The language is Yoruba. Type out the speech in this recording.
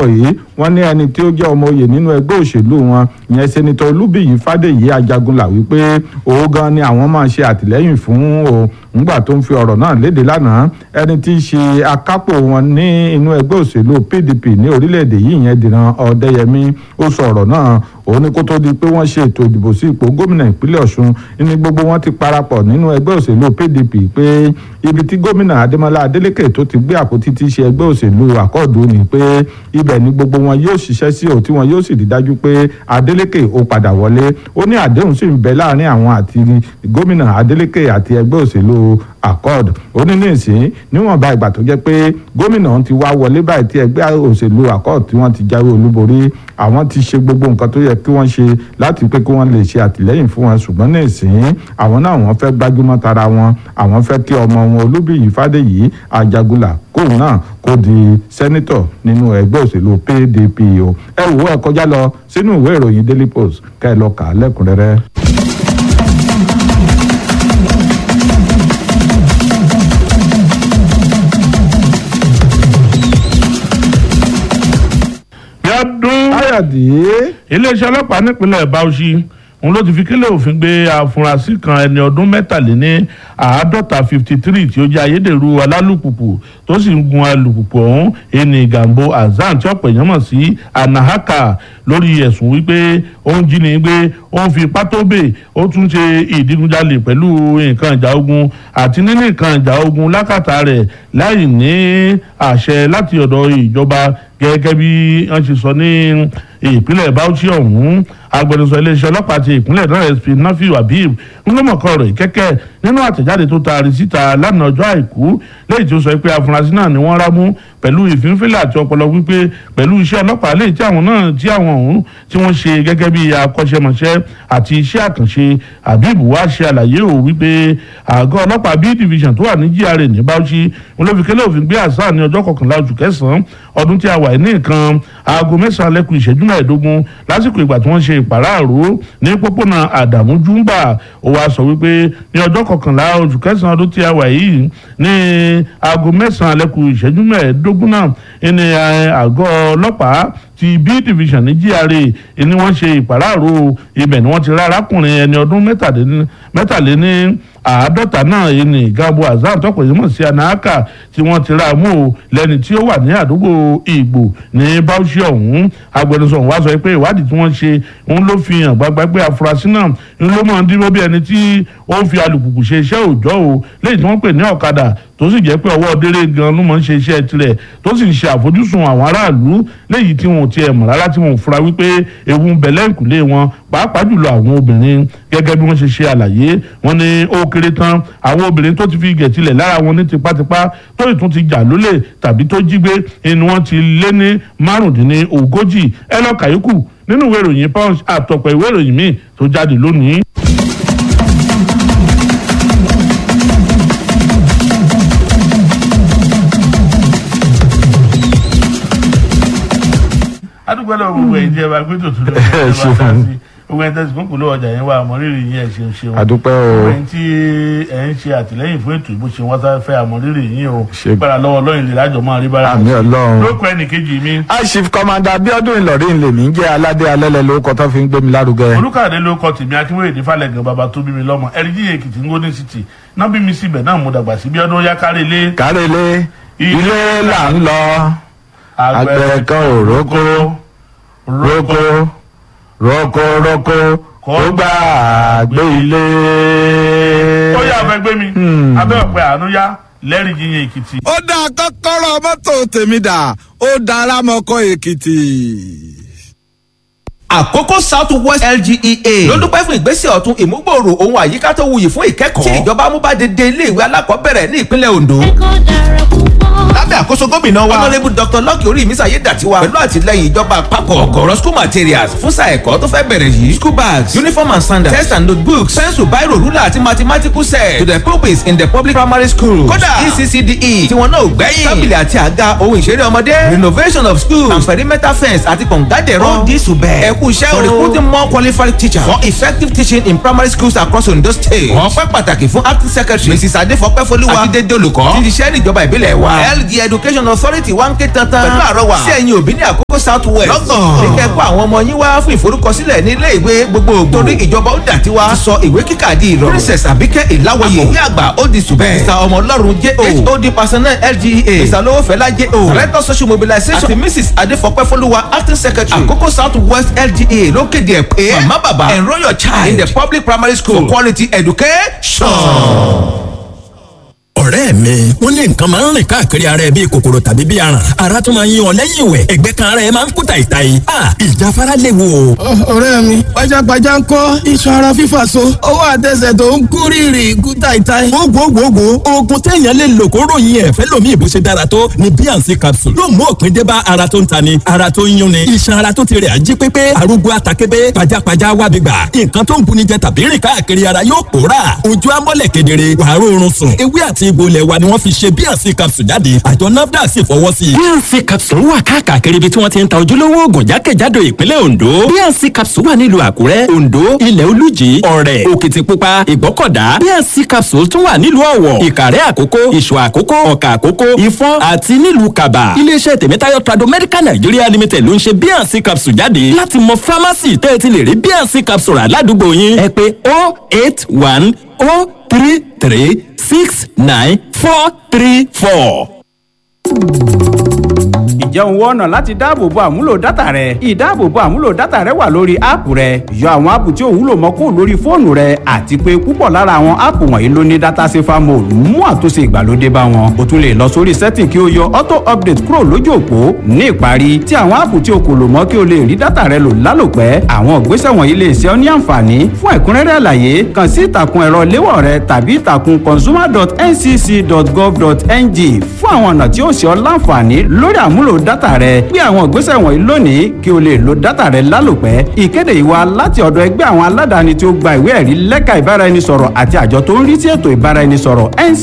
sọ̀rọ̀ yìí wọ́n ní ẹni tí ó jẹ́ ọmọ oyè nínú ẹgbẹ́ òṣèlú wọn ìyẹn sẹ́nitọ́ olúbíyí fádèyí ajagunlà wípé òun gan ni àwọn máa ṣe àtìlẹ́yìn fún o ńgbà tó ń fi ọ̀rọ̀ náà léde lánàá ẹni tí í ṣe akápò wọn ní inú ẹgbẹ́ òṣèlú pdp ní orílẹ̀-èdè yìí ìyẹn dìran ọ̀dẹ́yẹmí ó sọ ọ̀rọ̀ náà òun ni kó tó di pé wọ́n ṣe ètò ìdìbò sí ipò gómìnà ìpínlẹ̀ ọ̀ṣun ní gbogbo wọn ti parapọ̀ nínú ẹgbẹ́ òṣèlú pdp pé ibi tí gómìnà adémọlá adélèké tó ti gbé àpótí tí í ṣe ẹgbẹ́ òṣèlú àkọọ̀dù ni pé ibẹ̀ ni gbogbo wọn yóò ṣiṣẹ́ sí ò tí wọn yóò sì rí dájú pé adélèké ó padà wọlé ó ní àdéhùn sì ń bẹ láàrin àwọn àti gómìnà adélèké àti ẹgbẹ́ òṣèlú accord ó ní ní ìsín níwọ̀nba ìgbà tó jẹ́ pé gómìnà ti wá wọlé báyìí tí ẹgbẹ́ òṣèlú accord tí wọ́n ti jáwé olúborí àwọn ti ṣe gbogbo nǹkan tó yẹ kí wọ́n ṣe láti pé kí wọ́n lè ṣe àtìlẹ́yìn fún wọn ṣùgbọ́n ní ìsín àwọn náà wọ́n fẹ́ gbájúmọ́ tara wọn àwọn fẹ́ kí ọmọ wọn olúbíyí fádèyí ajagunlà kóun náà kó di sẹ́nítọ̀ nínú ẹgbẹ́ òṣèlú pdp o ẹ wò ẹ kọjá lọ sínú ìwé ìròyìn daily post ká ẹ lọ kà á lẹ́kùnrẹ́rẹ́. Bíọ́dún káyọ̀dé iléeṣẹ́ ọlọ́pàá nípínlẹ̀ Bauchi òun ló ti fi kílẹ̀ òfin gbé afurasí kan ẹni ọdún mẹ́tàléní àádọ́ta fifty three tí ó jẹ́ ayédèrú alálùpùpù tó sì ń gun alùpùpù ọ̀hún ẹni Gambo Azan tí ọ̀pọ̀ èèyàn mọ̀ sí Anahaka lórí ẹ̀sùn wípé ó ń jí ni gbé ó ń fi ipá tó bè ó tún ṣe ìdígunjalè pẹ̀lú nǹkan ìjà ogun àti níní nǹkan ìjà ogun lákàtà rẹ̀ láì ní àṣẹ láti ọ̀dọ̀ ìjọba gẹ́gẹ́ bí wọ́n ṣe sọ ní ìpínlẹ̀ Bauchi ọ̀hún agbẹnusọ iléeṣẹ́ ọlọ́pàá ti ìpínlẹ̀ náà sp nafi habib ńlọmọkọ rẹ̀ kẹ́kẹ́ nínú àtẹ̀jáde tó taari síta lánàá ọjọ́ àìkú lẹ́yìn tí ó sọ pé afurasí náà ni wọ́n rámú pẹ̀lú ìfínfínlẹ̀ àti ọpọlọ wípé pẹ̀lú iṣẹ́ ọlọ́pàá lẹ́yìn tí àwọn náà tí àwọn ọ̀hún tí wọ́n ṣe gẹ́gẹ́ bí akọ́ṣẹ́mọṣẹ́ àti iṣẹ́ àkànṣe habib wá ṣe àlàyé ò wípé àgọ́ ọlọ́pàá b division tó wà ní GRA ní Bauchi wọn ló fi kélé òfin gbé àṣà ní ọjọ́ kọkànlá oṣù kẹsàn-án ọdún tí a wà ní nǹkan aago mẹ́sàn-án lẹ́kùn ìṣẹ́jú mẹ́ẹ̀ẹ́dógún lásìkò ìgbà tí wọ́n ṣe ìpàráàró ní pópónà àdàmú júmbà ó wáá sọ wípé ní ọjọ́ kọkànlá oṣù kẹsàn-án ọdún tí a wà yìí ní aago mẹ́sàn-án lẹ́kùn ìṣẹ́jú mẹ́ẹ̀ẹ́dógún náà ní àgọ́ ọlọ́pàá ti b division ní GRA ni wọ́n ṣe ìpàráàró ibẹ̀ ni wọ́n ti rá arákùnrin ẹni ọdún mẹ́tàléní àádọ́ta náà yìí ní Gambo Azan tọ́pọ̀ yìí mọ̀ sí anahaka tí wọ́n ti rà mú o lẹ́ni tí ó wà ní àdúgbò Ìgbò ní Bauchi ọ̀hún agbẹnusọ wa sọ pé ìwádìí tí wọ́n ṣe òun ló fi hàn gbagba pé afurasí náà ń ló máa ń dúró bí ẹni tí ó ń fi alùpùpù ṣe iṣẹ́ òòjọ́ o lẹ́yìn tí wọ́n pè ní ọ̀kadà tó sì jẹ́ pé ọwọ́ délé gan ló máa ń ṣe iṣẹ́ tirẹ̀ tó sì ń ṣe àfojúsùn àwọn aráàlú léyìí tí wọn ò tiẹ̀ mọ̀ rárá tí wọn ò fura wípé ewu ń bẹ lẹ́ǹkùlé wọn pàápàá jùlọ àwọn obìnrin gẹ́gẹ́ bí wọ́n ṣe ṣe àlàyé wọn ní ó kéré tán àwọn obìnrin tó ti fi gẹ̀tilẹ̀ lára wọn ní tipátipá tó ì tún ti jà lólè tàbí tó jí gbé ni wọ́n ti lé ní márùndínní ogójì ẹ lọ kàyókù nínú ìwé ìròyìn punch àtọ̀pọ̀ ìwé ìròyìn míì tó jáde lónìí. adúgbò lọ gbogbo ẹ̀yin tí ẹ bá gbé tòtún lọ ẹ bá ṣeun. dá sí gbogbo ẹ̀yin tẹsí kúkú lọ ọjà yẹn wà àmọrírì yín ẹ ṣeun ṣeun àdúpẹ́ gbogbo o ẹ̀yin tí ẹ ń ṣe àtìlẹ́yìn fún ètò ìbò ṣe wọn sáré fẹ́ àmọrírì yín o Ṣe- gbára lọ́wọ́ lọyìn lè lájọ máa rí bára àmì Ọlọ́run. lóko ẹnìkejì mi aṣif kọmanda Abíọ́dún Ìlọrin lèmi ń jẹ́ aládé alẹ́lẹ̀ lórúkọ tó fi ń gbé mi lárugẹ. olùkàdé ló kọ tèmi akínwéyè ní falẹ̀gàn bàbá tó bí mi lọ́mọ ẹ̀rídìí èkìtì ń gómìnà city náà bí mi síbẹ̀ náà mo dàgbà sí bí ọdún yá kárí ilé kárẹ́lé ilé là ń lọ àgbẹ̀ kan ò rókó rókó rókó rókó kó gbà gbé ilé. ó yà fẹ́ gbé mi abẹ́ ọ̀pẹ àánú yá lẹ́rìí yíyan èkìtì. ó dá kọ́kọ́rọ́ mọ́tò tèmi dà ó dára mọ́kọ́ èkìtì. àkókò south west lgea ló dúpẹ́ fún ìgbésẹ̀ ọ̀tun ìmúgbòòrò ohun àyíká tó wuyì fún ìkẹ́kọ̀ọ́ tí ìjọba amúbádédé iléèwé alákọ̀ọ́bẹ̀rẹ̀ ní ìpínlẹ̀ ondo ẹ̀kọ́ dára púpọ̀. lábẹ́ àkóso gómìnà wa honourable dr lucky orí ìmísà yé dàtiwa pẹ̀lú àtìlẹyìn ìjọba àpapọ̀ ọ̀gọ̀rọ̀ school materials fún sáà ẹ̀kọ́ tó fẹ́ bẹ̀rẹ̀ yìí school bags uniform and sandals test and notebooks pencil biro ruler àti mathematical set to the pupils in the public primary schools kódà ECCDE tí wọn náà ò gbẹ́yìn tábìlì àti àga ohun ìṣeré ọmọdé renovation of schools and perimeter fence àti kọ̀ǹgádẹ̀rọ̀ all this will bear ẹ̀kú iṣẹ́ o for recruiting more qualified teachers for effective teaching in primary schools across Ondo state ọpẹ́ pàtàkì fún acting secretary mrs adefọpẹ́ folúwa àti dédé olùkọ́ ti ṣiṣẹ́ níjọba ìbílẹ̀ wa lg education authority wá ń ké tantan pẹ̀lú àrọwà sí ẹ̀yin òbí ní àkókò south west lọ́gàn ní kẹ́kọ̀ọ́ àwọn ọmọ yín wá fún ìforúkọsílẹ̀ ní ilé ìwé gbogbogbò torí ìjọba ó dà tiwa ti sọ ìwé kíkà di ìrọ̀rùn princess abike ìláwọyè ìwé àgbà ó di sùbẹ́ mr ọmọlọ́run j o hod personnel lga mr lowófẹ́lá j o director social mobilization àti mrs adefọpẹ́ fọlúwa acting secretary àkókò south west lga ló kéde ẹ̀ pé mama baba enrol your child in the public primary school for quality education ọ̀rẹ́ mi wọ́n ní nǹkan máa ń rìn káàkiri ara ẹ bíi kòkòrò tàbí bíi aràn ara tó máa ń yan ọ lẹ́yìn ìwẹ̀ ẹ̀gbẹ́ kan ara ẹ máa ń kú tàìtàì a ìjáfara léwu o. ọ̀rẹ́ mi pajápajá ń kọ́ iṣan ara fífà so ọwọ́ àtẹsẹ̀ tó ń kú rírì kú tàìtàì. gbogbogbò oògùn téèyàn lè lò kó ròyìn ẹ̀fẹ́ lomi ìbò ṣe dára tó ni bnc capsule yóò mú òpin dé bá ara tó ń tani ara tó ń yúnni iṣan ara tó ti rẹ̀ ají pépé arúgbó atakébé pajápajá wábi gbà nǹkan tó ń buni jẹ tàbí rìn káàkiri ara yóò pòórà ojú amọ́lẹ̀ kedere wàá rọrùn sùn ewé àti egbò ilẹ̀ wa ni wọ́n fi ṣe bnc capsule jáde àjọ nafdac sì fọwọ́ sí i. bnc capsule wà káàkiri ibi tí wọ́n ti ń ta ojúlówó oògùn jákèjádò ìpínlẹ̀ ondo bnc capsule wà nílùú àkúrẹ́ ondo ilẹ̀ olújì ọ̀rẹ́ òkìtìpupa ìgbọ́kọ̀dá bnc capsule tún wà nílùú ọ̀wọ̀ ìkàrẹ́ àkókó ìṣọ̀ àkókó ọ̀kà àkókó ìfọ́n àti nílùú kaba iléeṣẹ́ tèmítáyọ̀ trado medical nigeria limited ló ń ṣe bnc capsule jáde láti mọ pharmacy tẹ́ ẹ ti lè rí bnc capsule aládùúgbò yín ẹ pé 081 three three six nine four three four. ǹjẹ́ òun wọ́n ọ̀nà láti dáàbòbo àmúlò dátà rẹ ìdáàbòbo àmúlò dátà rẹ wà lórí áàpù rẹ yọ àwọn áàpù tí ò wúlò mọ́ kó lórí fóònù rẹ àti pé púpọ̀ lára àwọn áàpù wọ̀nyí ló ní dátà safer mode mú àtúnṣe ìgbàlódé bá wọn o tún lè lọ sórí setting kí o yọ auto update kúrò lójú òpó ní ìparí tí àwọn áàpù tí o kò lò mọ́ kí o lè rí dátà rẹ lò lálòpẹ́ àwọn ìgbésẹ̀ wọ̀nyí lè ṣe ọ́ ní àǹfààní fún ẹ̀kúnrẹ́rẹ́ àlàyé kàn sí ìtàkùn ẹ̀rọ léwọ̀ rẹ tàbí ìtàkùn consumer.ncc.gov.ng fún àwọn ọ̀nà tí ó ṣe ọ́ láǹfààní lórí àmúlò dátà rẹ gbé àwọn ìgbésẹ̀ wọ̀nyí lónìí kí o lè lo dátà rẹ lálòpẹ́ ìkéde ìwà láti ọ̀dọ̀ ẹgbẹ́ àwọn aládàáni tí ó gba ìwé ẹ̀rí lẹ́ka ìbáraẹnisọ̀rọ̀ àti àjọ tó ń rí sí ètò ìbáraẹnisọ̀rọ̀ nc